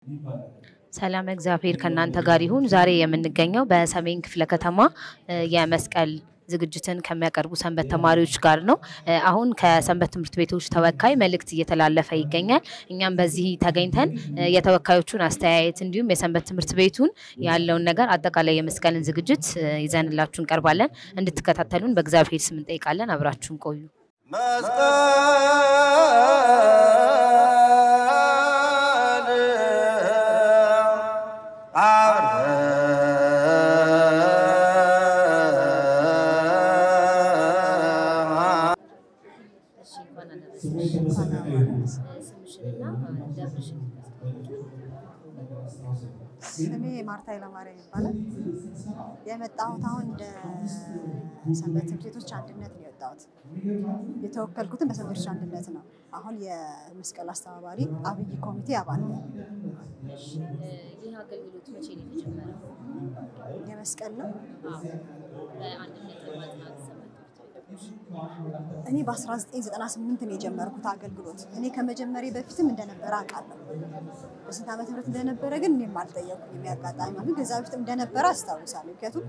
ሰላም እግዚአብሔር ከእናንተ ጋር ይሁን። ዛሬ የምንገኘው በሰሜን ክፍለ ከተማ እ የመስቀል ዝግጅትን ከሚያቀርቡ ሰንበት ተማሪዎች ጋር ነው። እ አሁን ከሰንበት ትምህርት ቤቶች ተወካይ መልእክት እየተላለፈ ይገኛል። እኛም በዚህ ተገኝተን እ የተወካዮቹን አስተያየት እንዲሁም የሰንበት ትምህርት ቤቱን ያለውን ነገር አጠቃላይ የመስቀልን ዝግጅት እ ይዘንላችሁ እንቀርባለን። እንድትከታተሉን በእግዚአብሔር ስም እንጠይቃለን። አብራችሁን ቆዩ። ስሜ ማርታ ኃይለማርያም ይባላል። የመጣሁት አሁን እንደ ሰንበት ትምህርት ቤቶች አንድነት ነው የወጣሁት። የተወከልኩትን በሰንበት ቤቶች አንድነት ነው። አሁን የመስቀል አስተባባሪ አብይ ኮሚቴ አባል ነው። ይህ አገልግሎት መቼ ነው የተጀመረው? የመስቀል ነው። በአንድነት የማጽናት ሰንበት ትምህርት ቤቶች እኔ በ1998 ነው የጀመርኩት አገልግሎት። እኔ ከመጀመሪያ በፊትም እንደነበረ አውቃለሁ። በስንት ዓመተ ምህረት እንደነበረ ግን እኔም አልጠየኩም። የሚያጋጣሚ ማለት ከዛ በፊት እንደነበረ አስታውሳለሁ። ምክንያቱም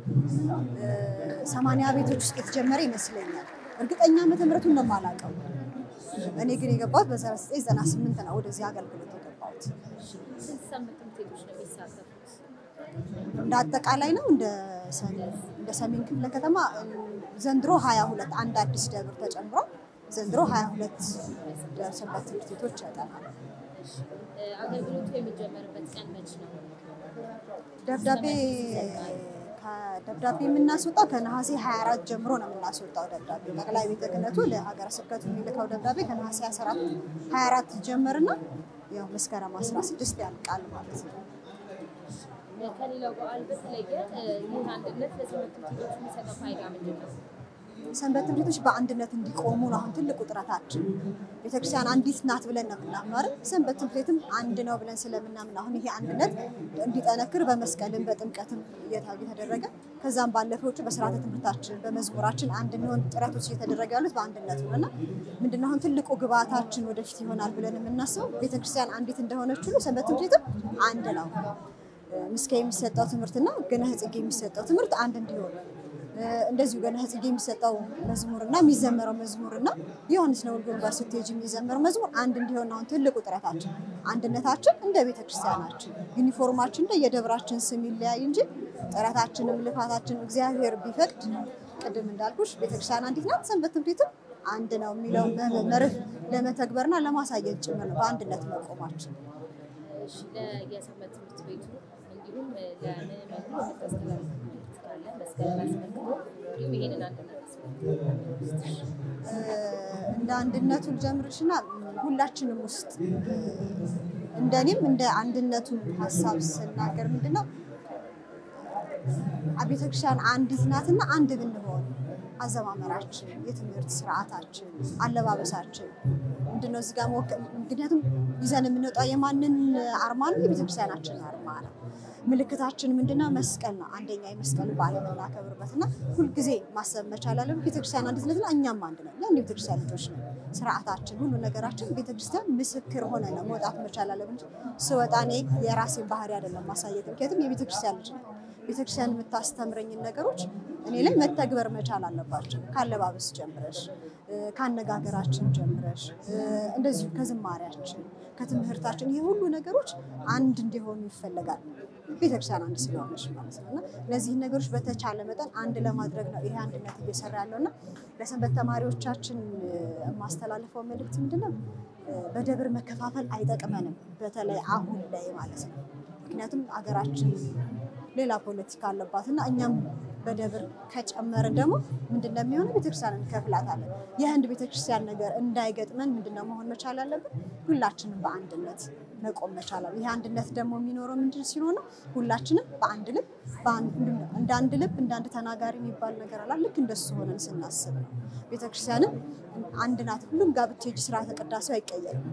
ሰማንያ ቤቶች ውስጥ የተጀመረ ይመስለኛል። እርግጠኛ ዓመተ ምህረቱን ነው የማላውቀው። እኔ ግን የገባሁት በ1998 ነው ወደዚህ አገልግሎት የገባሁት። ስንት ሰንበት ትምህርት ቤቶች ነው የሚሳተፉት? እንደ አጠቃላይ ነው እንደ ሰሜን እንደ ሰሜን ክፍለ ከተማ ዘንድሮ 22 አንድ አዲስ ደብር ተጨምሮ ዘንድሮ 22 ሰንበት ትምህርት ቤቶች ያጠናል። አገልግሎቱ የሚጀመርበት ቀን መች ነው? ደብዳቤ ከደብዳቤ የምናስወጣው ከነሐሴ 24 ጀምሮ ነው የምናስወጣው ደብዳቤ። ጠቅላይ ቤተ ክህነቱ ለሀገረ ስብከቱ የሚልከው ደብዳቤ ከነሐሴ 24 ጀምርና ያው መስከረም 16 ያልቃል ማለት ነው። ከሌላው በዓል በተለየ ይህ አንድነት ለሰንበት ትምህርት ቤቶች የሚሰጠው ፋይዳ ምንድን ነው? ሰንበት ትምህርት ቤቶች በአንድነት እንዲቆሙ ነው አሁን ትልቁ ጥረታችን። ቤተክርስቲያን አንዲት ናት ብለን ነው የምናምነው አይደል? ሰንበት ትምህርት ቤትም አንድ ነው ብለን ስለምናምን አሁን ይሄ አንድነት እንዲጠነክር በመስቀልም በጥምቀትም እየተደረገ ከዛም ባለፈ ውጭ በስርዓተ ትምህርታችን በመዝሙራችን አንድ የሚሆን ጥረቶች እየተደረገ ያሉት በአንድነት ነው እና ምንድነው አሁን ትልቁ ግብአታችን ወደፊት ይሆናል ብለን የምናስበው ቤተክርስቲያን አንዲት እንደሆነች ሁሉ ሰንበት ትምህርት ቤትም አንድ ነው። ምስካ የሚሰጠው ትምህርትና ገነሐ ጽጌ የሚሰጠው ትምህርት አንድ እንዲሆን እንደዚሁ ገነሐ ጽጌ የሚሰጠው መዝሙርና የሚዘመረው መዝሙርና ዮሐንስ ነወልድ ጋር ስትሄጂ የሚዘመረው መዝሙር አንድ እንዲሆን አሁን ትልቁ ጥረታችን። አንድነታችን እንደ ቤተክርስቲያናችን ዩኒፎርማችን እንደ የደብራችን ስም ይለያይ እንጂ ጥረታችንም ልፋታችን እግዚአብሔር ቢፈቅድ ቅድም እንዳልኩሽ ቤተክርስቲያን አንዲት ናት፣ ሰንበት ትምህርት ቤትም አንድ ነው የሚለው መርህ ለመተግበርና ለማሳየት ጭምር ነው በአንድነት መቆማችን። የሰንበት ትምህርት ቤቱ እንዲሁም ለምዕመኑ የምታስተላልፍ መልዕክት ካለ መስቀልን አስመልክቶ እንዲሁም ይሄንን አንድነት አስመልክቶ እንደ አንድነቱ ልጀምርሽና ሁላችንም ውስጥ እንደኔም እንደ አንድነቱ ሀሳብ ስናገር ምንድነው ቤተክርስቲያን አንዲት ናትና አንድ ብንሆን አዘማመራችን፣ የትምህርት ስርዓታችን፣ አለባበሳችን ምንድነው እዚህ ጋር ምክንያቱም ይዘን የምንወጣው የማንን አርማ ነው? የቤተክርስቲያናችን አርማ ነው። ምልክታችን ምንድነው? መስቀል ነው። አንደኛ የመስቀል በዓል የምናከብርበት እና ሁልጊዜ ማሰብ መቻል አለብን። ቤተክርስቲያን አንዲት ነትና እኛም አንድ ነው። ያን የቤተክርስቲያን ልጆች ነው። ስርዓታችን፣ ሁሉ ነገራችን ቤተክርስቲያን ምስክር ሆነ ነው መውጣት መቻል አለብን እንጂ ስወጣ እኔ የራሴን ባህሪ አይደለም ማሳየት። ምክንያቱም የቤተክርስቲያን ልጅ ነው። ቤተክርስቲያን የምታስተምረኝን ነገሮች እኔ ላይ መተግበር መቻል አለባቸው። ካለባበስ ጀምረሽ፣ ከአነጋገራችን ጀምረሽ፣ እንደዚሁ ከዝማሪያችን፣ ከትምህርታችን ይህ ሁሉ ነገሮች አንድ እንዲሆኑ ይፈለጋል። ቤተክርስቲያን አንድ ስለሆነች ማለት ነው እና እነዚህን ነገሮች በተቻለ መጠን አንድ ለማድረግ ነው ይሄ አንድነት እየሰራ ያለው እና ለሰንበት ተማሪዎቻችን የማስተላልፈው መልእክት ምንድነው? በደብር መከፋፈል አይጠቅመንም፣ በተለይ አሁን ላይ ማለት ነው። ምክንያቱም አገራችን ሌላ ፖለቲካ አለባት እና እኛም በደብር ከጨመርን ደግሞ ምንድነው የሚሆነው? ቤተክርስቲያን እንከፍላታለን። የህንድ ቤተክርስቲያን ነገር እንዳይገጥመን ምንድነው መሆን መቻል አለብን? ሁላችንም በአንድነት መቆም መቻል አለ። ይህ አንድነት ደግሞ የሚኖረው ምንድን ሲሆን ሁላችንም በአንድ ልብ እንደ አንድ ልብ እንደ አንድ ተናጋሪ የሚባል ነገር አላ ልክ እንደሱ ሆነን ስናስብ ነው። ቤተክርስቲያንም አንድ ናት። ሁሉም ጋር ብትሄጂ ስርዓተ ቅዳሴው አይቀየርም።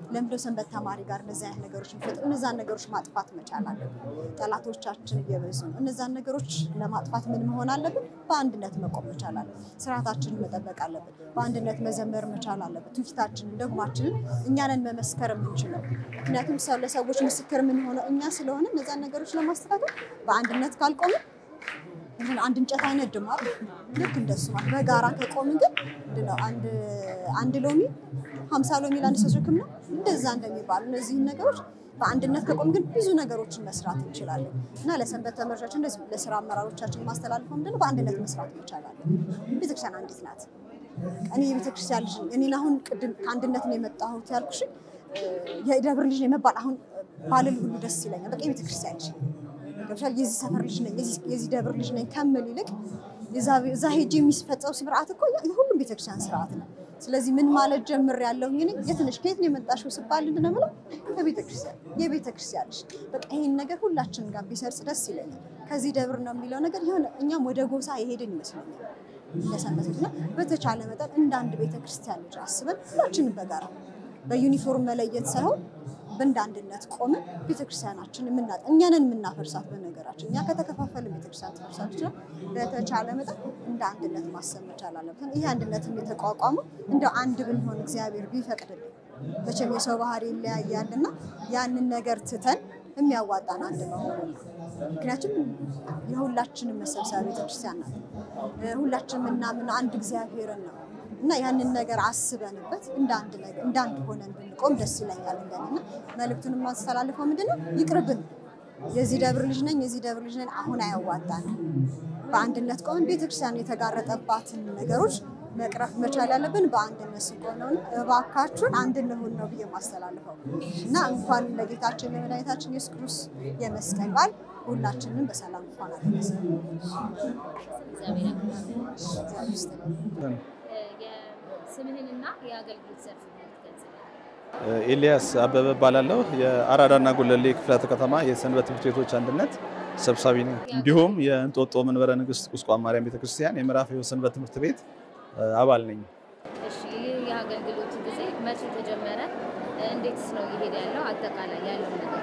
ለምንድነው ሰንበት ተማሪ ጋር እነዚህ አይነት ነገሮች የሚፈጥሩ? እነዛን ነገሮች ማጥፋት መቻል አለብን። ጠላቶቻችን እየበዙ ነው። እነዛን ነገሮች ለማጥፋት ምን መሆን አለብን? በአንድነት መቆም መቻል አለብን። ስርዓታችንን መጠበቅ አለብን። በአንድነት መዘመር መቻል አለብን። ትውፊታችንን፣ ደግማችንን እኛንን መመስከር የምንችለው ምክንያቱም ሰው ለሰዎች ምስክር የምንሆነው እኛ ስለሆነ እነዛን ነገሮች ለማስተካከል በአንድነት ካልቆምን ይህን አንድ እንጨት አይነድም አይደል? ልክ እንደሱ ማለት በጋራ ከቆምን ግን ምንድነው አንድ አንድ ሎሚ ሀምሳ ሎሚ ለአንድ ሰው ሸክም ነው እንደዛ እንደሚባሉ እነዚህን ነገሮች በአንድነት ከቆም ግን ብዙ ነገሮችን መስራት እንችላለን እና ለሰንበት ተማሪዎቻችን እንደዚህ ለስራ አመራሮቻችን ማስተላልፈው ምንድነው በአንድነት መስራት እንችላለን። ቤተክርስቲያን አንዲት ናት። እኔ የቤተክርስቲያን ልጅ ነኝ። እኔን አሁን ቅድም ከአንድነት ነው የመጣሁት ያልኩሽ የደብር ልጅ ነው የመባል አሁን ባልል ሁሉ ደስ ይለኛል። በቃ የቤተክርስቲያን ልጅ ገብሻል። የዚህ ሰፈር ልጅ ነኝ፣ የዚህ ደብር ልጅ ነኝ ከምል ይልቅ እዛ ሄጅ የሚፈጸው ስርዓት እኮ የሁሉም ቤተክርስቲያን ስርዓት ነው። ስለዚህ ምን ማለት ጀምር ያለው እኔ የትንሽ ከየት ነው የመጣሽው ስባል ምንድን ነው የምለው ከቤተክርስቲያን የቤተክርስቲያን ልጅ በቃ ይሄን ነገር ሁላችንም ጋር ቢሰርጽ ደስ ይለኛል። ከዚህ ደብር ነው የሚለው ነገር የሆነ እኛም ወደ ጎሳ የሄድን ይመስለኛል እንደሰንበት እና በተቻለ መጠን እንደ አንድ ቤተክርስቲያን ልጅ አስበን ሁላችንም በጋራ በዩኒፎርም መለየት ሳይሆን በእንደ አንድነት ቆመን ቤተክርስቲያናችን የምና እኛንን የምናፈርሳት በነገራችን እኛ ከተከፋፈልን ቤተክርስቲያን ትፈርሳለች ይችላል። በተቻለ መጠን እንደ አንድነት ማሰብ መቻል አለበት። ይህ አንድነትም የተቋቋመው እንደ አንድ ብንሆን እግዚአብሔር ቢፈቅድልን መቼም የሰው ባህሪ ይለያያል እና ያንን ነገር ትተን የሚያዋጣን አንድ መሆኑ ነው። ምክንያቱም የሁላችንም መሰብሰቢያ ቤተክርስቲያን ናት። ሁላችንም የምናምን አንድ እግዚአብሔርን ነው እና ያንን ነገር አስበንበት እንደ አንድ ነገር እንደ አንድ ሆነን ብንቆም ደስ ይለኛል። እንደኔና መልእክቱን የማስተላልፈው ምንድነው ይቅርብን። የዚህ ደብር ልጅ ነኝ የዚህ ደብር ልጅ ነኝ አሁን አያዋጣንም። በአንድነት ቆመን ቤተክርስቲያን የተጋረጠባትን ነገሮች መቅረፍ መቻል ያለብን በአንድነት ስንቆም ነው። እባካችሁን አንድ እንሁን ነው ብዬ የማስተላልፈው እና እንኳን ለጌታችን ለመድኃኒታችን ኢየሱስ ክርስቶስ የመስቀል በዓል ሁላችንም በሰላም እንኳን አደረሰ። ስምህንና የአገልግሎት ዘርፍ ኤልያስ አበበ እባላለሁ። የአራዳና ጉለሌ ክፍላተ ከተማ የሰንበት ትምህርት ቤቶች አንድነት ሰብሳቢ ነኝ። እንዲሁም የእንጦጦ መንበረ ንግስት ቁስቋም ማርያም ቤተክርስቲያን የምዕራፍ ሕይወት ሰንበት ትምህርት ቤት አባል ነኝ። እሺ፣ ይህ የአገልግሎት ጊዜ መቼ ተጀመረ? እንዴትስ ነው እየሄደ ያለው? አጠቃላይ ያለው ነገር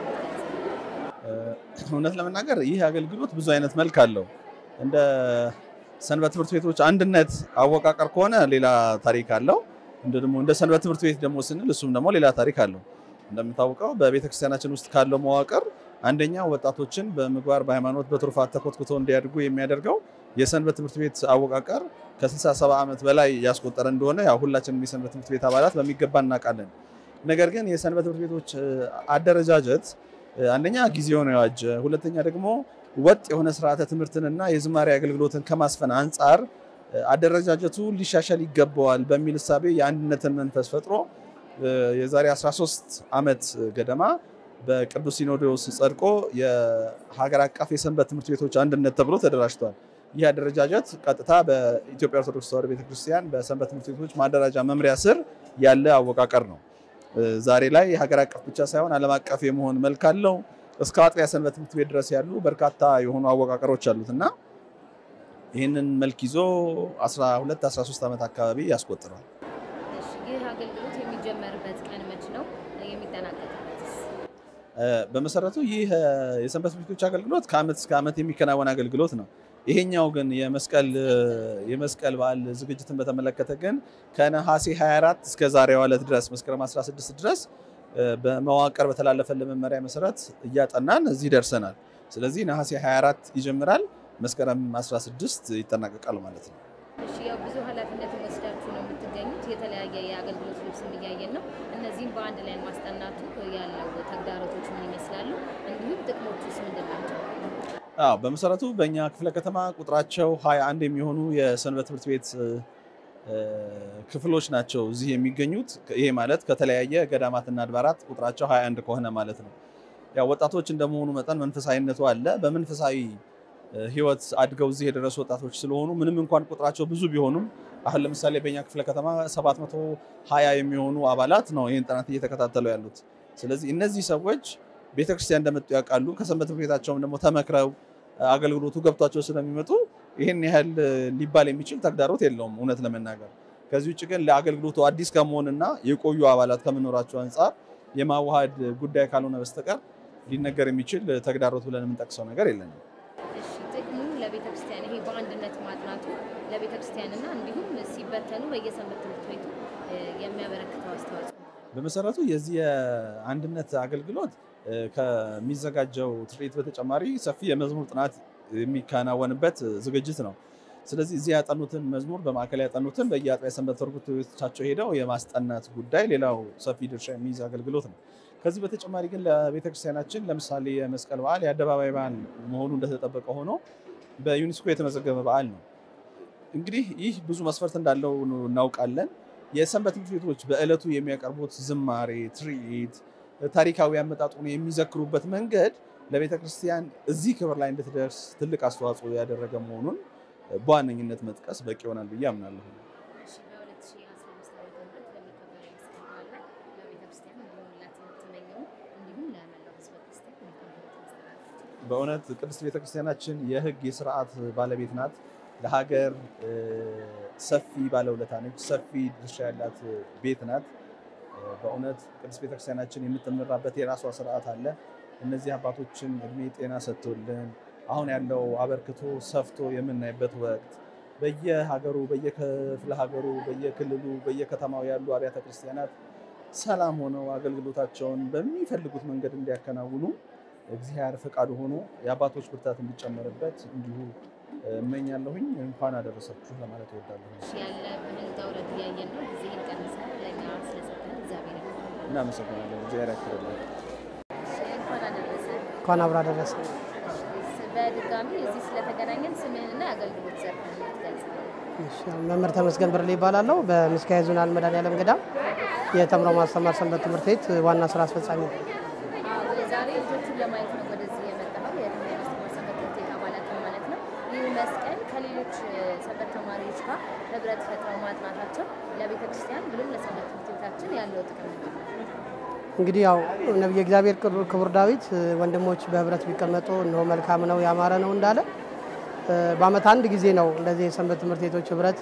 እውነት ለመናገር ይህ አገልግሎት ብዙ አይነት መልክ አለው። እንደ ሰንበት ትምህርት ቤቶች አንድነት አወቃቀር ከሆነ ሌላ ታሪክ አለው። እንደ ደግሞ እንደ ሰንበት ትምህርት ቤት ደግሞ ስንል እሱም ደግሞ ሌላ ታሪክ አለው። እንደምታውቀው በቤተክርስቲያናችን ውስጥ ካለው መዋቅር አንደኛ ወጣቶችን በምግባር በሃይማኖት በትሩፋት ተኮትኩተው እንዲያድጉ የሚያደርገው የሰንበት ትምህርት ቤት አወቃቀር ከ67 ዓመት በላይ ያስቆጠረ እንደሆነ ያው ሁላችንም የሰንበት ትምህርት ቤት አባላት በሚገባ እናውቃለን። ነገር ግን የሰንበት ትምህርት ቤቶች አደረጃጀት አንደኛ ጊዜውን የዋጀ ሁለተኛ ደግሞ ወጥ የሆነ ስርዓተ ትምህርትንና የዝማሬ አገልግሎትን ከማስፈን አንጻር አደረጃጀቱ ሊሻሻል ይገባዋል በሚል እሳቤ የአንድነትን መንፈስ ፈጥሮ የዛሬ 13 ዓመት ገደማ በቅዱስ ሲኖዶስ ጸድቆ የሀገር አቀፍ የሰንበት ትምህርት ቤቶች አንድነት ተብሎ ተደራጅቷል። ይህ አደረጃጀት ቀጥታ በኢትዮጵያ ኦርቶዶክስ ተዋሕዶ ቤተክርስቲያን በሰንበት ትምህርት ቤቶች ማደራጃ መምሪያ ስር ያለ አወቃቀር ነው። ዛሬ ላይ ሀገር አቀፍ ብቻ ሳይሆን ዓለም አቀፍ የመሆን መልክ አለው። እስከ አጥቢያ ሰንበት ትምህርት ቤት ድረስ ያሉ በርካታ የሆኑ አወቃቀሮች አሉት እና ይህንን መልክ ይዞ 12 13 ዓመት አካባቢ ያስቆጥራል። ይህ አገልግሎት የሚጀመርበት ቀን መች ነው? የሚጠናቀቅበትስ? በመሰረቱ ይህ የሰንበት ትምህርት ቤቶች አገልግሎት ከዓመት እስከ ዓመት የሚከናወን አገልግሎት ነው። ይሄኛው ግን የመስቀል የመስቀል በዓል ዝግጅትን በተመለከተ ግን ከነሐሴ 24 እስከ ዛሬዋ ዕለት ድረስ መስከረም 16 ድረስ በመዋቅር በተላለፈልን መመሪያ መሰረት እያጠናን እዚህ ደርሰናል። ስለዚህ ነሐሴ 24 ይጀምራል፣ መስከረም 16 ይጠናቀቃል ማለት ነው። እሺ፣ ያው ብዙ ኃላፊነት ወስዳችሁ ነው የምትገኙት። የተለያየ የአገልግሎት ልብስም እያየን ነው። እነዚህም በአንድ ላይ ማስጠናቱ ያለው ተግዳሮቶች ምን ይመስላሉ? እንዲሁም ጥቅሞቹስ ምንድን ናቸው? አዎ በመሰረቱ በእኛ ክፍለ ከተማ ቁጥራቸው 21 የሚሆኑ የሰንበት ትምህርት ቤት ክፍሎች ናቸው እዚህ የሚገኙት። ይሄ ማለት ከተለያየ ገዳማትና አድባራት ቁጥራቸው 21 ከሆነ ማለት ነው። ያው ወጣቶች እንደመሆኑ መጠን መንፈሳዊነቱ አለ። በመንፈሳዊ ሕይወት አድገው እዚህ የደረሱ ወጣቶች ስለሆኑ ምንም እንኳን ቁጥራቸው ብዙ ቢሆኑም አሁን ለምሳሌ በእኛ ክፍለ ከተማ 720 የሚሆኑ አባላት ነው ይህን ጥናት እየተከታተሉ ያሉት። ስለዚህ እነዚህ ሰዎች ቤተክርስቲያን እንደመጡ ያውቃሉ። ከሰንበት ትምህርት ቤታቸውም ደግሞ ተመክረው አገልግሎቱ ገብቷቸው ስለሚመጡ ይህን ያህል ሊባል የሚችል ተግዳሮት የለውም እውነት ለመናገር። ከዚህ ውጭ ግን ለአገልግሎቱ አዲስ ከመሆንና የቆዩ አባላት ከመኖራቸው አንጻር የማዋሃድ ጉዳይ ካልሆነ በስተቀር ሊነገር የሚችል ተግዳሮት ብለን የምንጠቅሰው ነገር የለንም። እሺ ጥቅሙ ለቤተ ክርስቲያን ይሄ በአንድነት ማጥናቱ ለቤተ ክርስቲያንና እንዲሁም ሲበተኑ በየሰንበት ትምህርት ቤቱ እ፣ የሚያበረክተው አስተዋጽኦ በመሰረቱ የዚህ የአንድነት አገልግሎት እ፣ ከሚዘጋጀው ትርኢት በተጨማሪ ሰፊ የመዝሙር ጥናት የሚከናወንበት ዝግጅት ነው። ስለዚህ እዚህ ያጠኑትን መዝሙር በማዕከል ያጠኑትን በየአጥቢያ ሰንበት ትምህርት ቤቶቻቸው ሄደው የማስጠናት ጉዳይ ሌላው ሰፊ ድርሻ የሚይዝ አገልግሎት ነው። ከዚህ በተጨማሪ ግን ለቤተክርስቲያናችን ለምሳሌ የመስቀል በዓል የአደባባይ በዓል መሆኑ እንደተጠበቀ ሆኖ በዩኔስኮ የተመዘገበ በዓል ነው። እንግዲህ ይህ ብዙ መስፈርት እንዳለው እናውቃለን። የሰንበት ትምህርት ቤቶች በዕለቱ የሚያቀርቡት ዝማሬ፣ ትርኢት፣ ታሪካዊ አመጣጡን የሚዘክሩበት መንገድ ለቤተ ክርስቲያን እዚህ ክብር ላይ እንድትደርስ ትልቅ አስተዋጽኦ ያደረገ መሆኑን በዋነኝነት መጥቀስ በቂ ይሆናል ብዬ አምናለሁ። እሺ በ2015 ዓ.ም በሚከበረው የመስቀል በዓል ላይ ለቤተ ክርስቲያን እንዲሁም ለትምህርት መኘው እንዲሁም ለመላው ሕዝበ ክርስቲያን መልካም ምኞት ማስተላለፍ በእውነት ቅድስት ቤተክርስቲያናችን የሕግ የስርዓት ባለቤት ናት። ለሀገር እ፣ ሰፊ ባለውለታ ነች። ሰፊ ድርሻ ያላት ቤት ናት። እ፣ በእውነት ቅድስት ቤተክርስቲያናችን የምትመራበት የራሷ ስርዓት አለ። እነዚህ አባቶችን እድሜ ጤና ሰጥቶልን አሁን ያለው አበርክቶ ሰፍቶ የምናይበት ወቅት በየሀገሩ በየክፍለ ሀገሩ በየክልሉ በየከተማው ያሉ አብያተ ክርስቲያናት ሰላም ሆነው አገልግሎታቸውን በሚፈልጉት መንገድ እንዲያከናውኑ እግዚአብሔር ፈቃዱ ሆኖ የአባቶች ብርታት እንዲጨመርበት እንዲሁ እመኛለሁኝ። እንኳን አደረሳችሁ ለማለት እወዳለሁ። እሺ ያለብህን ውጣ ውረድ እያየን ነው። ጊዜህን ቀንሰህ ለእኛ ስለሰጠን እግዚአብሔር ይመስገን። እናመሰግናለን። እግዚአብሔር ያክብርልን። እሺ እንኳን አደረሰህ። እንኳን አብራ ደረሰ። በድጋሚ እዚህ ስለተገናኘን ስምህንና የአገልግሎት ዘርፍህን ትገልጻለህ? እሺ፣ መምህር ተመስገን ብርሌ ይባላለሁ። በምስካየ ኅዙናን መድኃኔዓለም ገዳም የተምሮ ማስተማር ሰንበት ትምህርት ቤት ዋና ስራ አስፈጻሚ ነው። አዎ፣ የዛሬ ልጆቹን ለማየት ነው ወደዚህ የመጣኸው የተምሮ ማስተማር ሰንበት ትምህርት ቤት አባላትን ማለት ነው። ይህ መስቀል ከሌሎች እ፣ ሰንበት ተማሪዎች ጋር ህብረት ፈጥረው ማጥናታቸው ለቤተ ክርስቲያን ብሎም ለሰንበት ትምህርት ቤታችን ያለው ጥቅም ምንድን ነው? እንግዲህ ያው ነቢየ እግዚአብሔር ክቡር- ክቡር ዳዊት እ፣ ወንድሞች በህብረት ቢቀመጡ እነሆ መልካም ነው ያማረ ነው እንዳለ እ፣ በዓመት አንድ ጊዜ ነው እንደዚህ የሰንበት ትምህርት ቤቶች ህብረት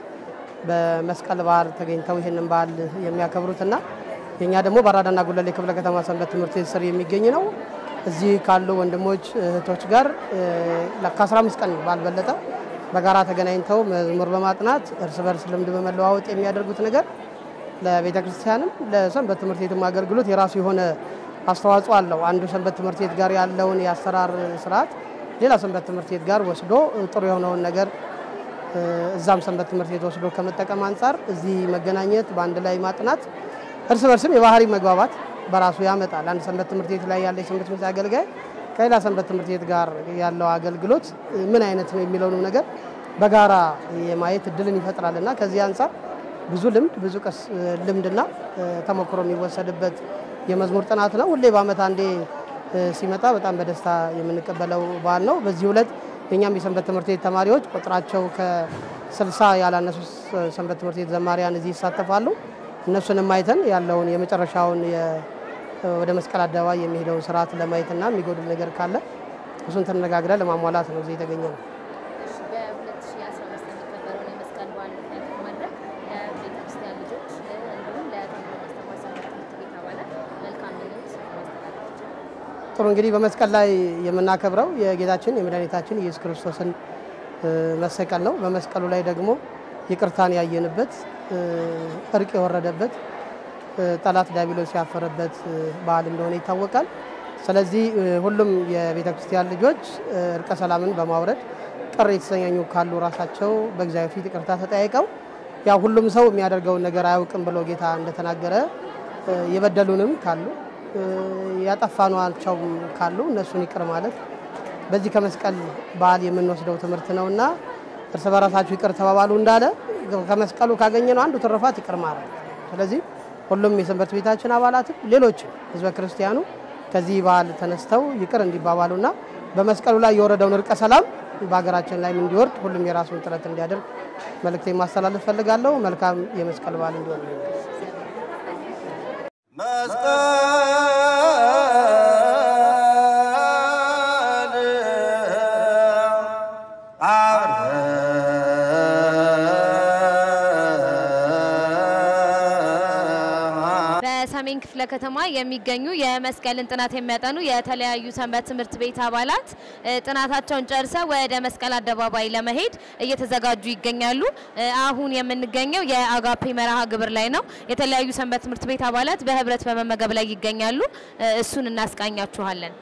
በመስቀል በዓል ተገኝተው ይህንን በዓል የሚያከብሩትና የእኛ ደግሞ በአራዳና ጉለሌ ክፍለ ከተማ ሰንበት ትምህርት ቤት ስር የሚገኝ ነው። እዚህ ካሉ ወንድሞች እህቶች ጋር እ፣ ከ15 ቀን ባልበለጠ በጋራ ተገናኝተው መዝሙር በማጥናት እርስ በርስ ልምድ በመለዋወጥ የሚያደርጉት ነገር ለቤተ ክርስቲያንም ለሰንበት ትምህርት ቤትም አገልግሎት የራሱ የሆነ አስተዋጽኦ አለው። አንዱ ሰንበት ትምህርት ቤት ጋር ያለውን የአሰራር ስርዓት ሌላ ሰንበት ትምህርት ቤት ጋር ወስዶ ጥሩ የሆነውን ነገር እ፣ እዛም ሰንበት ትምህርት ቤት ወስዶ ከመጠቀም አንጻር እዚህ መገናኘት፣ በአንድ ላይ ማጥናት እርስ በርስም የባህሪ መግባባት በራሱ ያመጣል። አንድ ሰንበት ትምህርት ቤት ላይ ያለ የሰንበት ትምህርት ቤት አገልጋይ ከሌላ ሰንበት ትምህርት ቤት ጋር ያለው አገልግሎት እ፣ ምን አይነት ነው የሚለውንም ነገር በጋራ የማየት እድልን ይፈጥራል እና ከዚህ አንጻር ብዙ ልምድ ብዙ ቀስ ልምድና እ፣ ተሞክሮ የሚወሰድበት የመዝሙር ጥናት ነው። ሁሌ በዓመት አንዴ እ፣ ሲመጣ በጣም በደስታ የምንቀበለው በዓል ነው። በዚህ ዕለት የእኛም የሰንበት ትምህርት ቤት ተማሪዎች ቁጥራቸው ከስልሳ ያላነሱ ስ- ሰንበት ትምህርት ቤት ዘማሪያን እዚህ ይሳተፋሉ። እነሱንም አይተን ያለውን የመጨረሻውን የ- ወደ መስቀል አደባባይ የሚሄደውን ስርዓት ለማየትና የሚጎድል ነገር ካለ እሱን ተነጋግረን ለማሟላት ነው እዚህ የተገኘ ነው። እሺ በ2015 የሚከበረውን የመስቀል በዓል ምክንያት በማድረግ ለቤተ ክርስቲያን ልጆች እ፣ እንዲሁም ለተምሮ ማስተማር ሰንበት ትምህርት ቤት አባላት መልካም ምኞት ማስተላለፍ ይቻላል። ጥሩ እንግዲህ በመስቀል ላይ የምናከብረው የጌታችን የመድኃኒታችን ኢየሱስ ክርስቶስን እ፣ መሰቀል ነው። በመስቀሉ ላይ ደግሞ ይቅርታን ያየንበት እ፣ እርቅ የወረደበት እ፣ ጠላት ዲያብሎስ ያፈረበት እ፣ በዓል እንደሆነ ይታወቃል። ስለዚህ እ፣ ሁሉም የቤተ ክርስቲያን ልጆች እ፣ እርቀ ሰላምን በማውረድ ቅር የተሰኛኙ ካሉ ራሳቸው በእግዚአብሔር ፊት ይቅርታ ተጠያይቀው ያው ሁሉም ሰው የሚያደርገውን ነገር አያውቅም ብሎ ጌታ እንደተናገረ እ፣ የበደሉንም ካሉ እ፣ ያጠፋኗቸውም ካሉ እነሱን ይቅር ማለት በዚህ ከመስቀል በዓል የምንወስደው ትምህርት ነውና እርስ በራሳችሁ ይቅር ተባባሉ እንዳለ ከመስቀሉ ካገኘነው አንዱ ትሩፋት ይቅር ማለት ነው። ስለዚህ ሁሉም የሰንበት ቤታችን አባላትም ሌሎችም ህዝበ ክርስቲያኑ ከዚህ በዓል ተነስተው ይቅር እንዲባባሉና በመስቀሉ ላይ የወረደውን እርቀ ሰላም በሀገራችን ላይም እንዲወርድ ሁሉም የራሱን ጥረት እንዲያደርግ መልእክቴ ማስተላለፍ ፈልጋለሁ። መልካም የመስቀል በዓል እንዲሆን በሰሜን ክፍለ ከተማ የሚገኙ የመስቀልን ጥናት የሚያጠኑ የተለያዩ ሰንበት ትምህርት ቤት አባላት እ፣ ጥናታቸውን ጨርሰው ወደ መስቀል አደባባይ ለመሄድ እየተዘጋጁ ይገኛሉ። እ፣ አሁን የምንገኘው የአጋፔ መርሃ ግብር ላይ ነው። የተለያዩ ሰንበት ትምህርት ቤት አባላት በህብረት በመመገብ ላይ ይገኛሉ። እ፣ እሱን እናስቃኛችኋለን።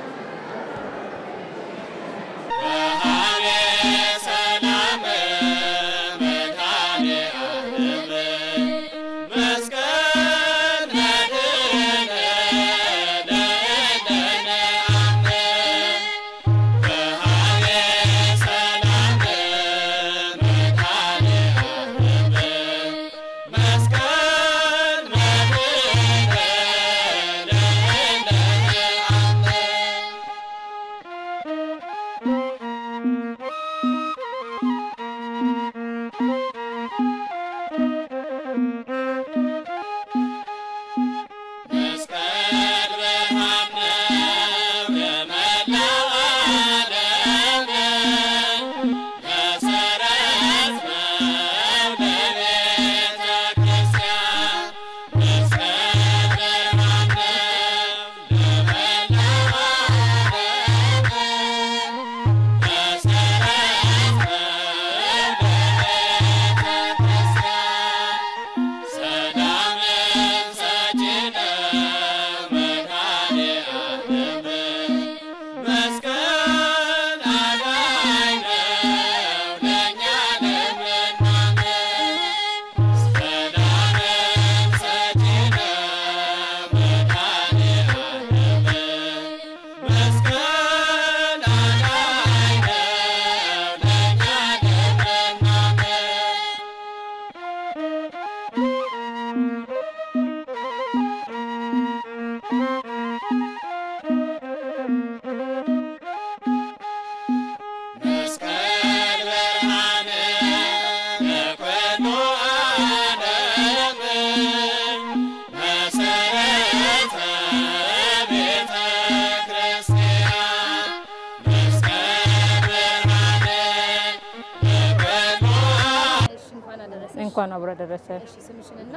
እንኳን አብሮ ደረሰ። ስምሽንና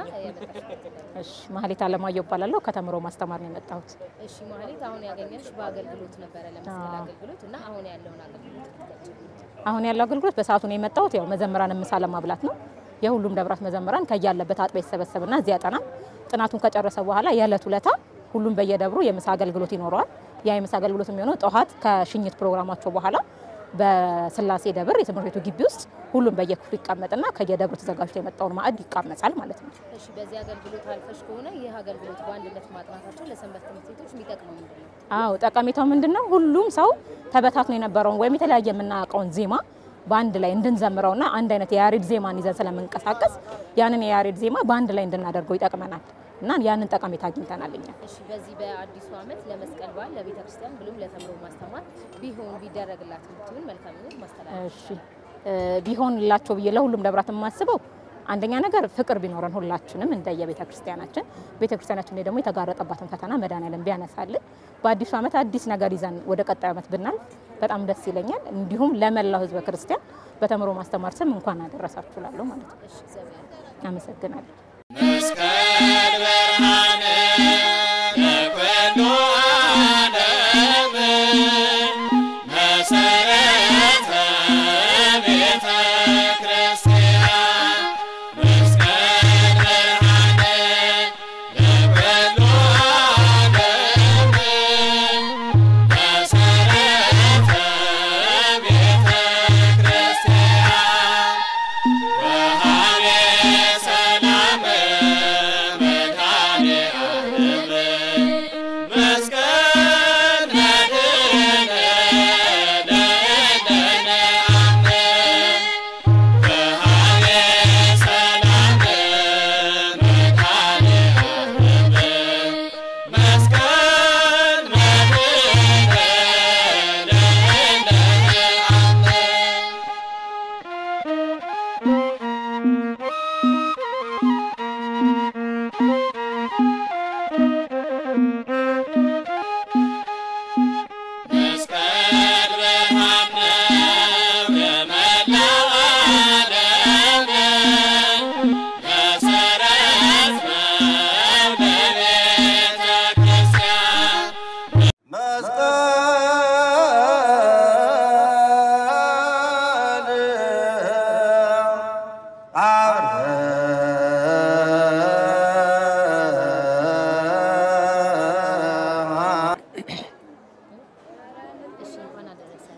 እሺ ማህሌት አለማየሁ እባላለሁ። ከተምሮ ማስተማር ነው የመጣሁት። እሺ ማህሌት፣ አሁን ያገኘንሽ በአገልግሎት ነበረ ለመስቀል አገልግሎት እና አሁን ያለውን አገልግሎት አሁን ያለው አገልግሎት በሰዓቱ ነው የመጣሁት። ያው መዘምራን ምሳ ለማብላት ነው። የሁሉም ደብራት መዘምራን ከያለበት አጥቢያ ይሰበሰብና እዚያ ያጠናል። ጥናቱን ከጨረሰ በኋላ የዕለት ውለታ ሁሉም በየደብሩ የምሳ አገልግሎት ይኖረዋል። ያ የምሳ አገልግሎት የሚሆነው ጠዋት ከሽኝት ፕሮግራማቸው በኋላ በስላሴ ደብር የትምህርት ቤቱ ግቢ ውስጥ ሁሉም በየክፍሉ ይቀመጥና ከየደብሩ ተዘጋጅቶ የመጣውን ማዕድ ይቃመጻል ማለት ነው። እሺ በዚህ አገልግሎት አልፈሽ ከሆነ ይህ አገልግሎት በአንድነት ማጥናታቸው ለሰንበት ትምህርት ቤቶች የሚጠቅመው ምንድን ነው? አዎ ጠቀሜታው ምንድን ነው? ሁሉም ሰው ተበታትኖ የነበረውን ወይም የተለያየ የምናውቀውን ዜማ በአንድ ላይ እንድንዘምረውና አንድ አይነት የያሬድ ዜማን ይዘን ስለምንቀሳቀስ ያንን የያሬድ ዜማ በአንድ ላይ እንድናደርገው ይጠቅመናል እና ያንን ጠቀሜታ አግኝተናል እኛ። እሺ በዚህ በአዲሱ ዓመት ለመስቀል በዓል ለቤተ ክርስቲያን ብሎም ለተምሮ ማስተማር ቢሆን ቢደረግላት የምትሆን መልካምነት ማስተላለፍ እሺ ቢሆንላቸው ብዬ ለሁሉም ደብራት የማስበው አንደኛ ነገር ፍቅር ቢኖረን ሁላችንም እንደየ ቤተ ክርስቲያናችን ቤተ ክርስቲያናችን ላይ ደግሞ የተጋረጠባትን ፈተና መድኃኔዓለም ቢያነሳልን በአዲሱ ዓመት አዲስ ነገር ይዘን ወደ ቀጣዩ ዓመት ብናልፍ በጣም ደስ ይለኛል። እንዲሁም ለመላው ሕዝበ ክርስቲያን በተምሮ ማስተማር ስም እንኳን አደረሳችሁ እላለሁ ማለት ነው። እሺ እግዚአብሔር አመሰግናለሁ። መስቀል ብርሃን ለኩሉ ዓለም መሰረተ ቤተ ክርስቲያን መስቀል ብርሃን ለኩሉ ዓለም መሰረተ ቤተ ክርስቲያን ወሃቤ ሰላም መድኃኔ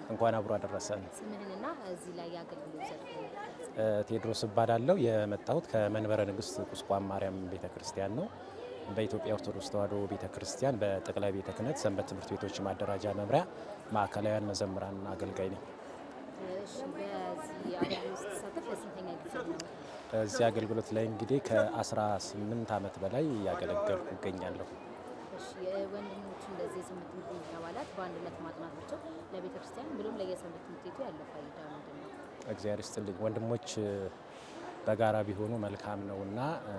እንኳን አብሮ አደረሰን። ስምህንና እዚህ ላይ የአገልግሎት ዘርፍ እ፣ ቴዎድሮስ እባላለሁ። የመጣሁት ከመንበረ ንግስት ቁስቋም ማርያም ቤተ ክርስቲያን ነው። በኢትዮጵያ ኦርቶዶክስ ተዋሕዶ ቤተ ክርስቲያን በጠቅላይ ቤተ ክህነት ሰንበት ትምህርት ቤቶች ማደራጃ መምሪያ ማዕከላውያን መዘምራን አገልጋይ ነኝ። እሺ፣ በዚህ አገልግሎት ስትሳተፍ ለስንተኛ ጊዜ ነው? እዚህ አገልግሎት ላይ እንግዲህ ከ18 ዓመት በላይ እያገለገልኩ እገኛለሁ። እሺ፣ የወንድሞች እንደዚህ የሰንበት ትምህርት ቤት አባላት በአንድነት ማጥናታቸው ለቤተ ክርስቲያን ብሎም ለየሰንበት ትምህርት ቤቱ ያለው ፋይዳ ምንድን ነው? እግዚአብሔር ይስጥልኝ። ወንድሞች እ፣ በጋራ ቢሆኑ መልካም ነውና እ፣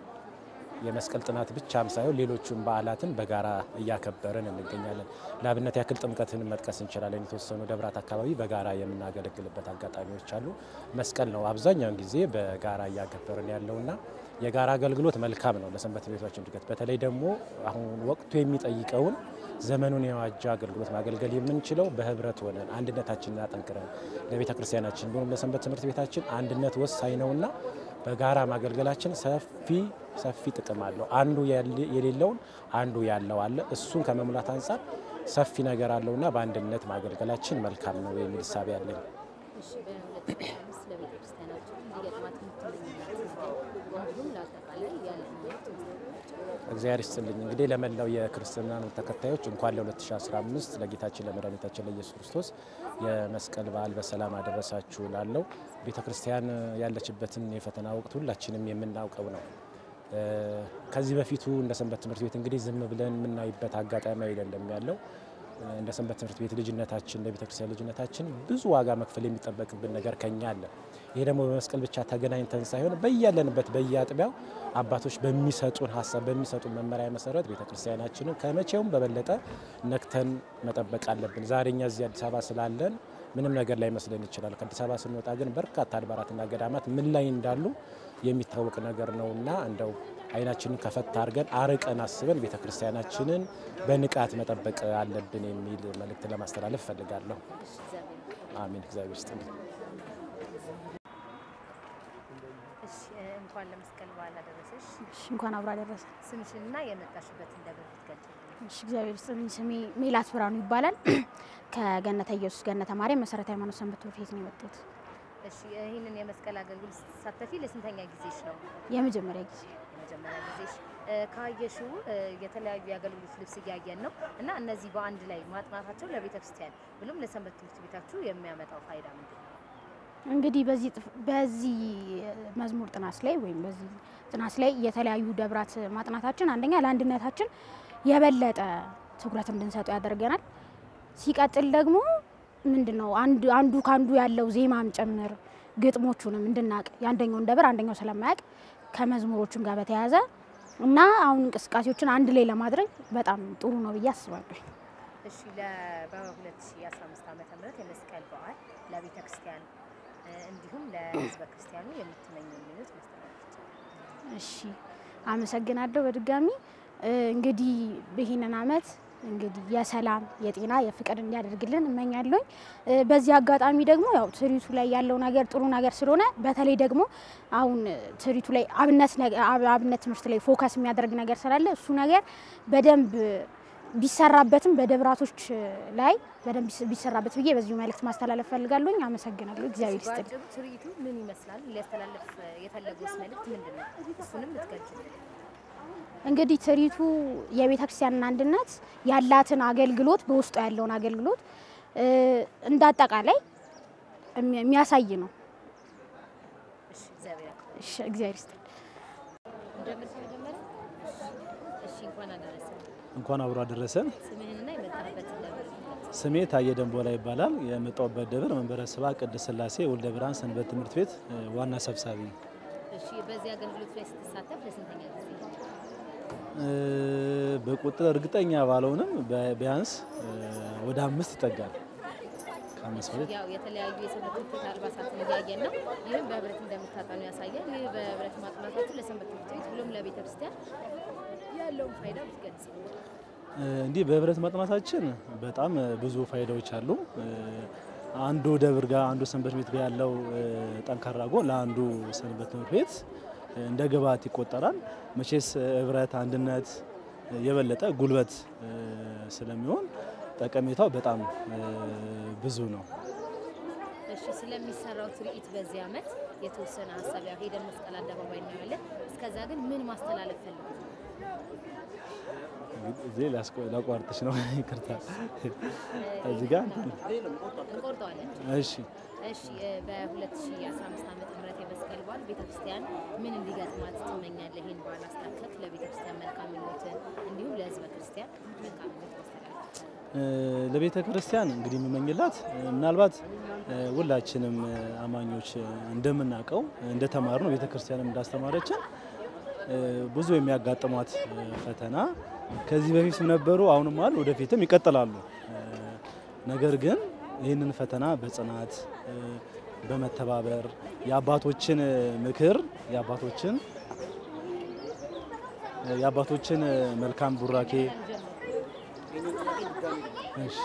የመስቀል ጥናት ብቻም ሳይሆን ሌሎቹን በዓላትን በጋራ እያከበርን እንገኛለን። ለአብነት ያክል ጥምቀትን መጥቀስ እንችላለን። የተወሰኑ ደብራት አካባቢ በጋራ የምናገለግልበት አጋጣሚዎች አሉ። መስቀል ነው አብዛኛውን ጊዜ በጋራ እያከበርን ያለውና የጋራ አገልግሎት መልካም ነው ለሰንበት ቤቶች እድገት። በተለይ ደግሞ አሁን ወቅቱ የሚጠይቀውን ዘመኑን የዋጀ አገልግሎት ማገልገል የምንችለው በህብረት ሆነን አንድነታችንን አጠንክረን ለቤተ ክርስቲያናችን ብሎም ለሰንበት ትምህርት ቤታችን አንድነት ወሳኝ ነውና በጋራ ማገልገላችን ሰፊ ሰፊ ጥቅም አለው። አንዱ ያለ- የሌለውን አንዱ ያለው አለ። እሱን ከመሙላት አንጻር ሰፊ ነገር አለውና በአንድነት ማገልገላችን መልካም ነው የሚል እሳቤ አለኝ። እሺ፣ በ2015 ለቤተ ክርስቲያናችን እንዲገጥማት የምትመኙት እንዲሁም ለአጠቃላይ ያለ ትምህርት እግዚአብሔር ይስጥልኝ። እንግዲህ ለመላው የክርስትና እምነት ተከታዮች እንኳን ለ2015 ለጌታችን ለመድኃኒታችን ለኢየሱስ ክርስቶስ የመስቀል በዓል በሰላም አደረሳችሁ ላለው ቤተ ክርስቲያን ያለችበትን የፈተና ወቅት ሁላችንም የምናውቀው ነው። እ፣ ከዚህ በፊቱ እንደ ሰንበት ትምህርት ቤት እንግዲህ ዝም ብለን የምናይበት አጋጣሚ አይደለም ያለው። እ፣ እንደ ሰንበት ትምህርት ቤት ልጅነታችን እንደ ቤተ ክርስቲያን ልጅነታችን ብዙ ዋጋ መክፈል የሚጠበቅብን ነገር ከኛ አለ። ይሄ ደግሞ በመስቀል ብቻ ተገናኝተን ሳይሆን በያለንበት በየአጥቢያው አባቶች በሚሰጡን ሀሳብ በሚሰጡን መመሪያ መሰረት ቤተ ክርስቲያናችንን ከመቼውም በበለጠ ነክተን መጠበቅ አለብን። ዛሬ እኛ እዚህ አዲስ አበባ ስላለን ምንም ነገር ላይ መስለን ይችላል። ከአዲስ አበባ ስንወጣ ግን በርካታ አድባራትና ገዳማት ምን ላይ እንዳሉ የሚታወቅ ነገር ነውና እንደው አይናችንን ከፈት አድርገን አርቀን አስበን ቤተ ክርስቲያናችንን በንቃት መጠበቅ አለብን የሚል መልእክት ለማስተላለፍ እፈልጋለሁ። አሜን። እግዚአብሔር ይስጥልኝ። እሺ፣ እንኳን ለመስቀል በዓል አደረሰሽ። እሺ፣ እንኳን አብሮ አደረሰ። ስምሽንና የመጣሽበትን ደብር ብትገልጪልኝ። እሺ፣ እግዚአብሔር ይስጥልኝ። ስሜ ሜላት ብርሃኑ ይባላል። ከገነተ ኢየሱስ ገነተ ማርያም መሰረተ ሃይማኖት ሰንበት ትምህርት ቤት ነው የመጡት። እሺ፣ ይህንን የመስቀል አገልግሎት ስትሳተፊ ለስንተኛ ጊዜሽ ነው? የመጀመሪያ ጊዜ የመጀመሪያ ጊዜሽ እ፣ ካየሽው እ፣ የተለያዩ የአገልግሎት ልብስ እያየን ነው እና እነዚህ በአንድ ላይ ማጥናታቸው ለቤተ ክርስቲያን ብሎም ለሰንበት ትምህርት ቤታችሁ የሚያመጣው ፋይዳ ምንድን ነው? እንግዲህ በዚህ ጥፍ- በዚህ መዝሙር ጥናት ላይ ወይም በዚህ ጥናት ላይ የተለያዩ ደብራት ማጥናታችን አንደኛ ለአንድነታችን የበለጠ ትኩረት እንድንሰጠው ያደርገናል። ሲቀጥል ደግሞ ምንድን ነው አንዱ አንዱ ከአንዱ ያለው ዜማም ጭምር ግጥሞቹንም እንድናቅ የአንደኛውን ደብር አንደኛው ስለማያውቅ ከመዝሙሮቹም ጋር በተያያዘ እና አሁን እንቅስቃሴዎችን አንድ ላይ ለማድረግ በጣም ጥሩ ነው ብዬ አስባለሁ። እሺ ለ- በ2015 ዓመተ ምህረት የመስቀል በዓል ለቤተ ክርስቲያን እ፣ እንዲሁም ለሕዝበ ክርስቲያኑ የምትመኙ ምኞት ማስተላለፍ ይቻላል? እሺ አመሰግናለሁ። በድጋሚ እ፣ እንግዲህ ይህንን አመት እንግዲህ የሰላም የጤና የፍቅር እንዲያደርግልን እመኛለሁ። በዚህ አጋጣሚ ደግሞ ያው ትርኢቱ ላይ ያለው ነገር ጥሩ ነገር ስለሆነ በተለይ ደግሞ አሁን ትርኢቱ ላይ አብነት ነገ- አብ- አብነት ትምህርት ላይ ፎከስ የሚያደርግ ነገር ስላለ እሱ ነገር በደንብ ቢሰራበትም በደብራቶች ላይ በደንብ ቢስ- ቢሰራበት ብዬ በዚሁ መልእክት ማስተላለፍ ፈልጋለሁኝ። አመሰግናለሁ። እግዚአብሔር ይስጥልኝ። በአጭሩ ትርኢቱ ምን ይመስላል? ሊያስተላለፍ የፈለገውስ መልእክት ምንድን ነው? እሱንም ልትገልጪልን። እንግዲህ ትርኢቱ የቤተ ክርስቲያንን አንድነት ያላትን አገልግሎት በውስጡ ያለውን አገልግሎት እ፣ እንደ አጠቃላይ የሚ- የሚያሳይ ነው። እሺ፣ እግዚአብሔር ያክብር። እሺ፣ እግዚአብሔር ይስጥልኝ። እንጀምር ከመጀመሪያ? እሺ፣ እንኳን አደረሰ። እንኳን አብሮ አደረሰን። ስምህንና የመጣህበትን ደብር ግለጽ። ስሜ ታየ ደንቦላ ይባላል። የመጣሁበት ደብር መንበረ ስብሐ ቅድስት ሥላሴ ወልደ ብርሃን ሰንበት ትምህርት ቤት እ፣ ዋና ሰብሳቢ ነኝ። እሺ፣ በዚህ አገልግሎት ላይ ስትሳተፍ ለስንተኛ ጊዜ? እ፣ በቁጥር እርግጠኛ ባልሆንም በ- ቢያንስ እ፣ ወደ አምስት ይጠጋል። ከአምስት በላይ ያው የተለያዩ የሰንበት ትምህርት ቤት አልባሳትን እያየን ነው። ይህም በህብረት እንደምታጠኑ ያሳያል። ይህ በህብረት ማጥናታችሁ ለሰንበት ትምህርት ቤት ብሎም ለቤተ ክርስቲያን ያለውን ፋይዳ ብትገልጽ። እ፣ እንዲህ በህብረት ማጥናታችን በጣም እ፣ ብዙ ፋይዳዎች አሉ። እ፣ አንዱ ደብር ጋር አንዱ ሰንበት ቤት ጋር ያለው እ፣ ጠንካራ ጎን ለአንዱ ሰንበት ትምህርት ቤት እ፣ እንደ ግብዓት ይቆጠራል። መቼስ እ፣ ህብረት፣ አንድነት እ፣ የበለጠ ጉልበት እ፣ ስለሚሆን ጠቀሜታው በጣም እ፣ ብዙ ነው። እሺ ስለሚሰራው ትርኢት በዚህ ዓመት የተወሰነ ሀሳብ ያው ሄደን መስቀል አደባባይ እናያለን። እስከዛ ግን ምን ማስተላለፍ ፈልጉ? እዚህ ላስቆ- ላቋርጥሽ ነው ይቅርታ። እዚህ ጋር እንቆርጠዋለን። እሺ እሺ እ፣ በ2015 ዓመተ ምህረት የመስቀል በዓል ቤተክርስቲያን ምን እንዲገጥማት ትመኛለህ? ይህን በዓል አስታከክ ለቤተክርስቲያን መልካም ምኞትን እንዲሁም ለህዝበ ክርስቲያን መልካም ምኞት ማስተላለፍ እ፣ ለቤተ ክርስቲያን እንግዲህ የምመኝላት እ፣ ምናልባት እ፣ ሁላችንም እ፣ አማኞች እ፣ እንደምናውቀው እንደተማር ነው ቤተ ክርስቲያንም እንዳስተማረችን እ፣ ብዙ የሚያጋጥሟት እ፣ ፈተና ከዚህ በፊትም ነበሩ፣ አሁንም አሉ፣ ወደፊትም ይቀጥላሉ። እ፣ ነገር ግን ይህንን ፈተና በጽናት እ፣ በመተባበር የአባቶችን እ፣ ምክር የአባቶችን እ፣ የአባቶችን እ፣ መልካም ቡራኬ እሺ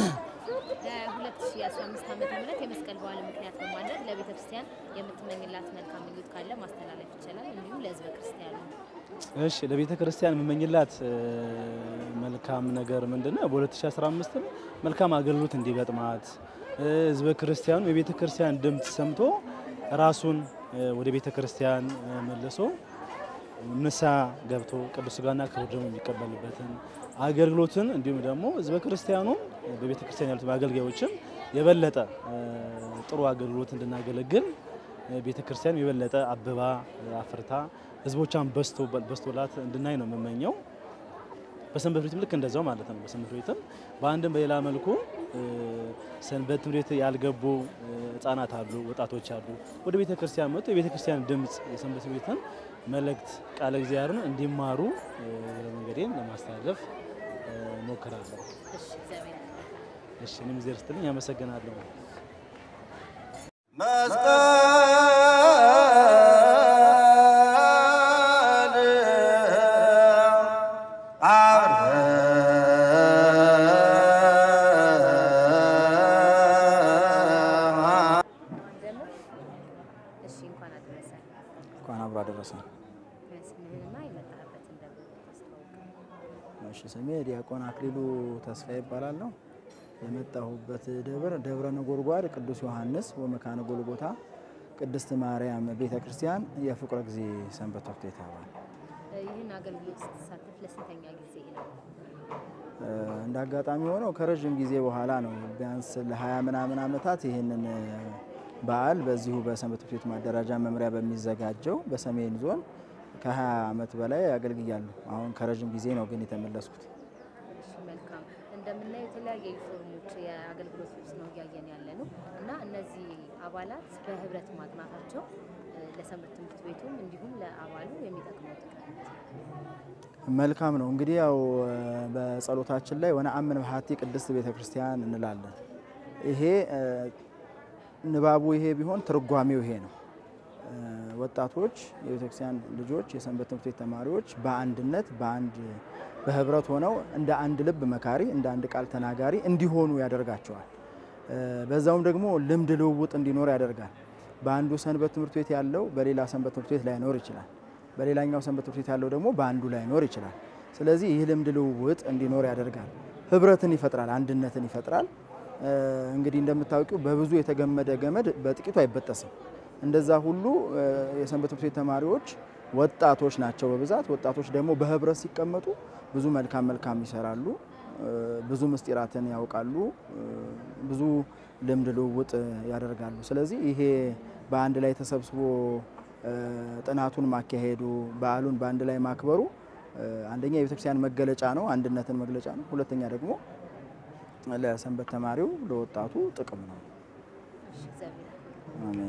ለ2015 ዓመተ ምህረት የመስቀል በዓል ምክንያት በማድረግ ለቤተ ክርስቲያን የምትመኝላት መልካም ምኞት ካለ ማስተላለፍ ይቻላል። እንዲሁም ለህዝበ ክርስቲያኑ እሺ ለቤተ ክርስቲያን የምመኝላት እ፣ መልካም ነገር ምንድን ነው? በ2015 መልካም አገልግሎት እንዲገጥማት እ፣ ህዝበ ክርስቲያኑ የቤተ ክርስቲያን ድምፅ ሰምቶ ራሱን እ፣ ወደ ቤተ ክርስቲያን እ፣ መልሶ ንስሐ ገብቶ ቅዱስ ሥጋና ክቡር ደግሞ የሚቀበልበትን አገልግሎትን እንዲሁም ደግሞ ህዝበ ክርስቲያኑ በቤተ ክርስቲያን ያሉት አገልጋዮችም የበለጠ እ፣ ጥሩ አገልግሎት እንድናገለግል እ፣ ቤተ ክርስቲያን የበለጠ አብባ እ፣ አፍርታ ህዝቦቿን በስቶ በስቶላት እንድናይ ነው የምመኘው። በሰንበት ቤትም ልክ እንደዛው ማለት ነው። በሰንበት ቤትም በአንድም በሌላ መልኩ እ፣ ሰንበት ትምህርት ቤት ያልገቡ እ፣ ህጻናት አሉ፣ ወጣቶች አሉ። ወደ ቤተ ክርስቲያን መጥቶ የቤተ ክርስቲያን ድምፅ የሰንበት ቤትን መልእክት ቃለ እግዚአብሔርን እንዲማሩ እ፣ መንገዴን ለማስተላለፍ እ፣ ሞክራለሁ። እሺ እግዚአብሔር እሺ እኔም እግዚአብሔር ይስጥልኝ፣ አመሰግናለሁ። ደግሞ እሺ እንኳን አደረሰ እንኳን አብሮ አደረሰን። ስምህንና የመጣህበትን ደግሞ ታስተዋውቅ። እሺ ስሜ ዲያቆን አክሊሉ ተስፋ ይባላለሁ። የመጣሁበት ደብር ደብረ ነጎድጓድ ቅዱስ ዮሐንስ ወመካነ ጎልጎታ ቅድስት ማርያም ቤተ ክርስቲያን የፍቁረ ጊዜ ሰንበት ትምህርት ቤት አባል። ይህን አገልግሎት ስትሳተፍ ለስንተኛ ጊዜ ነው? እ፣ እንደ አጋጣሚ ሆነው ከረዥም ጊዜ በኋላ ነው ቢያንስ ለ20 ምናምን ዓመታት ይህንን እ፣ በዓል በዚሁ በሰንበት ትምህርት ቤት ማደራጃ መምሪያ በሚዘጋጀው በሰሜን ዞን ከ20 ዓመት በላይ አገልግያለሁ። አሁን ከረዥም ጊዜ ነው ግን የተመለስኩት። እሺ መልካም። እንደምናየው የተለያየ ዩኒፎርሞች የአገልግሎት ልብስ ነው እያየን ያለ ነው እና እነዚህ አባላት በህብረት ማጥናታቸው እ፣ ለሰንበት ትምህርት ቤቱም እንዲሁም ለአባሉ የሚጠቅመው ጥቅም መልካም ነው እንግዲህ ያው እ፣ በጸሎታችን ላይ ወነአምን በሀቲ ቅድስት ቤተ ክርስቲያን እንላለን። ይሄ እ፣ ንባቡ ይሄ ቢሆን ትርጓሜው ይሄ ነው። እ፣ ወጣቶች የቤተ ክርስቲያን ልጆች የሰንበት ትምህርት ቤት ተማሪዎች በአንድነት በአንድ በህብረት ሆነው እንደ አንድ ልብ መካሪ እንደ አንድ ቃል ተናጋሪ እንዲሆኑ ያደርጋቸዋል። እ፣ በዛውም ደግሞ ልምድ ልውውጥ እንዲኖር ያደርጋል። በአንዱ ሰንበት ትምህርት ቤት ያለው በሌላ ሰንበት ትምህርት ቤት ላይኖር ይችላል። በሌላኛው ሰንበት ትምህርት ቤት ያለው ደግሞ በአንዱ ላይኖር ይችላል። ስለዚህ ይህ ልምድ ልውውጥ እንዲኖር ያደርጋል። ህብረትን ይፈጥራል፣ አንድነትን ይፈጥራል። እ፣ እንግዲህ እንደምታውቂው በብዙ የተገመደ ገመድ በጥቂቱ አይበጠስም። እንደዛ ሁሉ እ፣ የሰንበት ትምህርት ቤት ተማሪዎች ወጣቶች ናቸው በብዛት። ወጣቶች ደግሞ በህብረት ሲቀመጡ ብዙ መልካም መልካም ይሰራሉ፣ እ፣ ብዙ ምስጢራትን ያውቃሉ፣ እ፣ ብዙ ልምድ ልውውጥ ያደርጋሉ። ስለዚህ ይሄ በአንድ ላይ ተሰብስቦ እ፣ ጥናቱን ማካሄዱ በዓሉን በአንድ ላይ ማክበሩ እ፣ አንደኛ የቤተክርስቲያን መገለጫ ነው፣ አንድነትን መግለጫ ነው። ሁለተኛ ደግሞ ለሰንበት ተማሪው ለወጣቱ ጥቅም ነው። እሺ እግዚአብሔር አሜን።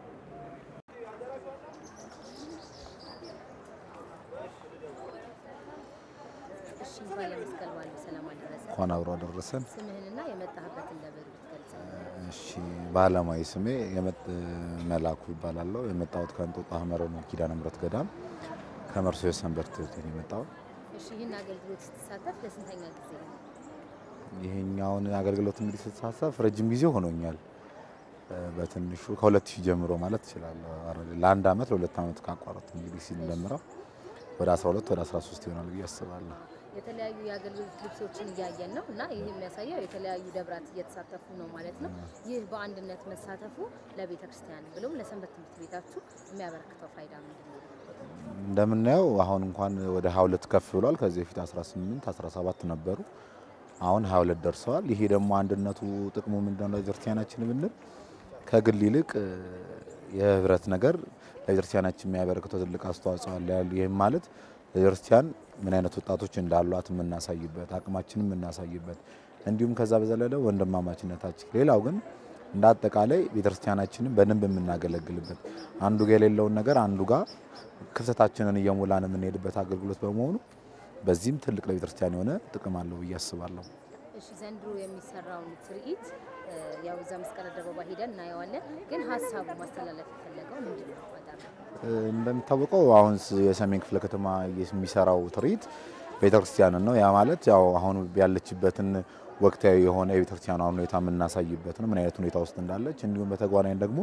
እሺ እንኳን ለመስቀል በዓል በሰላም አደረሰ። እንኳን አብሮ አደረሰን። ስምህንና የመጣህበትን ደብር ብትገልጽ። እሺ በዓለማዊ ስሜ የመጥ መላኩ ይባላለሁ። የመጣሁት ከእንጦጦ ሐመረ ኪዳነ ምሕረት ገዳም ከመርሶ ሰንበት ትምህርት ቤት ነው የመጣሁት። እሺ ይህን አገልግሎት ስትሳተፍ ለስንተኛ ጊዜ ነው? ይሄኛውን አገልግሎት እንግዲህ ስትሳተፍ ረጅም ጊዜ ሆኖኛል። እ፣ በትንሹ ከሁለት ሺህ ጀምሮ ማለት እችላለሁ። አረ- ለአንድ ዓመት ለሁለት ዓመት ካቋረጥ እንግዲህ ሲደምረው ወደ 12 ወደ 13 ይሆናል ብዬ አስባለሁ። የተለያዩ የአገልግሎት ልብሶችን እያየን ነው እና ይህ የሚያሳየው የተለያዩ ደብራት እየተሳተፉ ነው ማለት ነው። ይህ በአንድነት መሳተፉ ለቤተ ክርስቲያን ብሎም ለሰንበት ትምህርት ቤታችሁ የሚያበረክተው ፋይዳ ምንድን ነው? እንደምናየው አሁን እንኳን ወደ 22 ከፍ ብሏል። ከዚህ በፊት 18 17 ነበሩ። አሁን 22 ደርሰዋል። ይሄ ደግሞ አንድነቱ ጥቅሙ ምንድነው? ለቤተክርስቲያናችን ብንል ከግል ይልቅ እ፣ የህብረት ነገር ለቤተክርስቲያናችን የሚያበረክተው ትልቅ አስተዋጽኦ አለ። ይህም ማለት ቤተክርስቲያን ምን አይነት ወጣቶች እንዳሏት የምናሳይበት አቅማችንን የምናሳይበት እንዲሁም ከዛ በዘለለ ወንድማማችነታችን ሌላው ግን እንደ አጠቃላይ ቤተክርስቲያናችንን በደንብ የምናገለግልበት አንዱ ጋር የሌለውን ነገር አንዱ ጋር ክፍተታችንን እየሞላን የምንሄድበት አገልግሎት በመሆኑ በዚህም ትልቅ ለቤተክርስቲያን የሆነ ጥቅም አለው ብዬ አስባለሁ። እሺ ዘንድሮ የሚሰራውን ትርኢት እ፣ ያው እዛ መስቀል አደባባይ ሄደን እናየዋለን። ግን ሀሳቡ ማስተላለፍ የፈለገው ምንድን ነው? በጣም እንደሚታወቀው አሁን ስ- የሰሜን ክፍለ ከተማ የሚሰራው ትርኢት ቤተክርስቲያንን ነው። ያ ማለት ያው አሁን ያለችበትን ወቅታዊ የሆነ የቤተክርስቲያኗን ሁኔታ የምናሳይበት ነው፣ ምን አይነት ሁኔታ ውስጥ እንዳለች። እንዲሁም በተጓዳኝ ደግሞ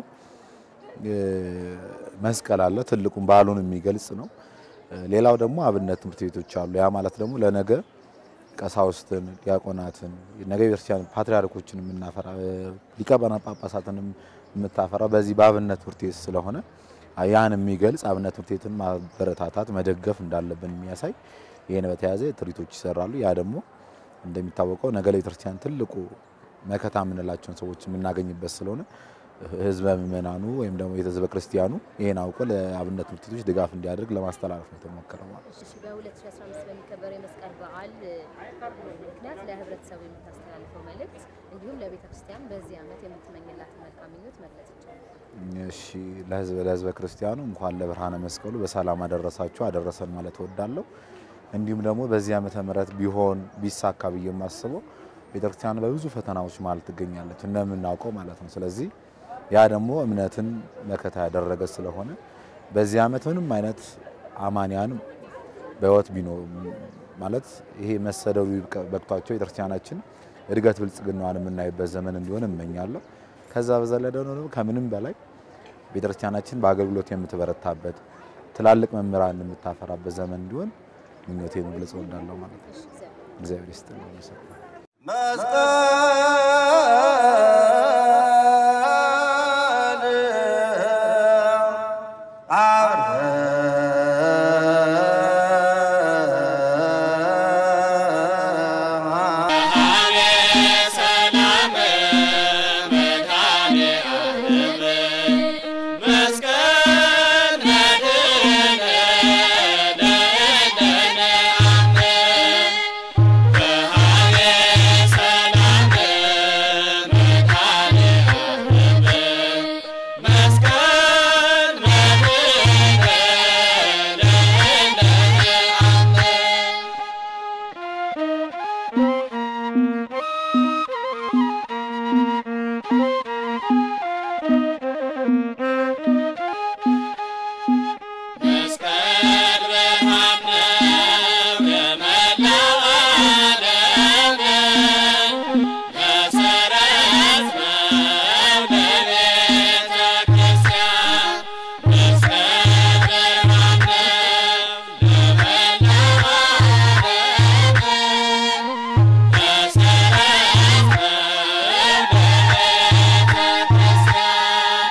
እ፣ መስቀል አለ፣ ትልቁን በዓሉን የሚገልጽ ነው። እ፣ ሌላው ደግሞ አብነት ትምህርት ቤቶች አሉ። ያ ማለት ደግሞ ለነገ ቀሳውስትን፣ ዲያቆናትን ነገ ቤተክርስቲያን ፓትርያርኮችን የምናፈራ እ፣ ሊቀ ጳጳሳትንም የምታፈራ በዚህ በአብነት ትምህርት ቤት ስለሆነ ያን የሚገልጽ አብነት ትምህርት ቤትን ማበረታታት መደገፍ እንዳለብን የሚያሳይ ይህን በተያያዘ ትርኢቶች ይሰራሉ። ያ ደግሞ እንደሚታወቀው ነገ ለቤተክርስቲያን ትልቁ መከታ የምንላቸውን ሰዎች የምናገኝበት ስለሆነ ህዝበ ምእመናኑ ወይም ደግሞ ህዝበ ክርስቲያኑ ይህን አውቆ ለአብነት ትምህርት ቤቶች ድጋፍ እንዲያደርግ ለማስተላለፍ ነው የተሞከረው ማለት ነው። እሺ በ2015 በሚከበረው የመስቀል በዓል እ፣ ምክንያት ለህብረተሰቡ የምታስተላልፈው መልእክት እንዲሁም ለቤተ ክርስቲያን በዚህ ዓመት የምትመኝላትን መልካም ምኞት መግለጽ ይቻላል። እሺ ለህዝበ ለህዝበ ክርስቲያኑ እንኳን ለብርሃነ መስቀሉ በሰላም አደረሳችሁ አደረሰን ማለት እወዳለሁ። እንዲሁም ደግሞ በዚህ ዓመተ ምህረት ቢሆን ቢሳካ ብዬ የማስበው ቤተክርስቲያን በብዙ ፈተናዎች መሀል ትገኛለች እንደምናውቀው ማለት ነው። ስለዚህ ያ ደግሞ እምነትን መከታ ያደረገ ስለሆነ በዚህ ዓመት ምንም አይነት አማንያን በህይወት ቢኖር ማለት ይሄ መሰደዱ ይብቃ- በቅቷቸው ቤተክርስቲያናችን እድገት ብልጽግናዋን የምናይበት ዘመን እንዲሆን እመኛለሁ። ከዛ በዘለለ ደግሞ ከምንም በላይ ቤተክርስቲያናችን በአገልግሎት የምትበረታበት ትላልቅ መምህራን የምታፈራበት ዘመን እንዲሆን ምኞቴ መግለጽ እወዳለሁ ማለት ነው። እግዚአብሔር ይስጥልኝ። አመሰግናለሁ። ሰላም መድኃኔ ዓለም መስቀል መድኅነ ለእለነ አምነ በሃቤ ሰላም መድኃኔ ዓለም መስቀል መድኅነ ለእለነ አምነ መስቀል ብርሃን ነው የመላው ዓለም መሰረት ነው ለቤተ ክርስቲያን መስቀል ብርሃን ነው ለመላው ዓለም መሰረት ነው ለቤተ ክርስቲያን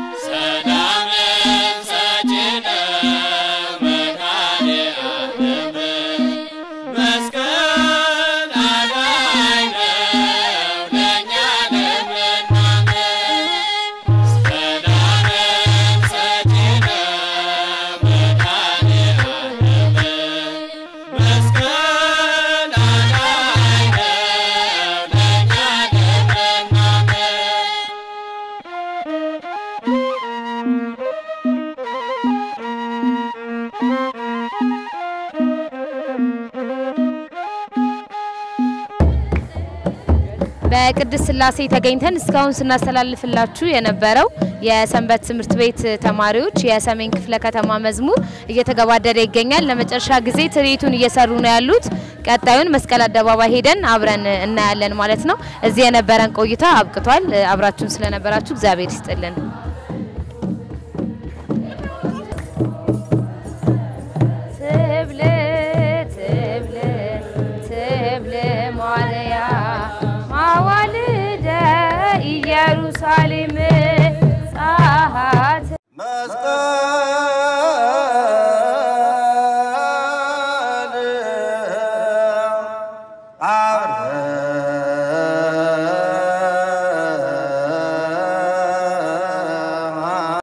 ሰላምን ሰጪ ነው መድኃኔ ዓለም መስቀል አዳኝ ነው ለእኛ ለምናምን ሰላምን ሰጪ ነው መድኃኔ ዓለም መስቀል አዳኝ ነው ለእኛ ለምናምን በቅድስት ስላሴ ተገኝተን እስካሁን ስናስተላልፍላችሁ የነበረው የሰንበት ትምህርት ቤት ተማሪዎች የሰሜን ክፍለ ከተማ መዝሙር እየተገባደደ ይገኛል። ለመጨረሻ ጊዜ ትርኢቱን እየሰሩ ነው ያሉት። ቀጣዩን መስቀል አደባባይ ሄደን አብረን እናያለን ማለት ነው። እዚህ የነበረን ቆይታ አብቅቷል። አብራችሁን ስለነበራችሁ እግዚአብሔር ይስጥልን። ትብል ትብል ኢየሩሳሌም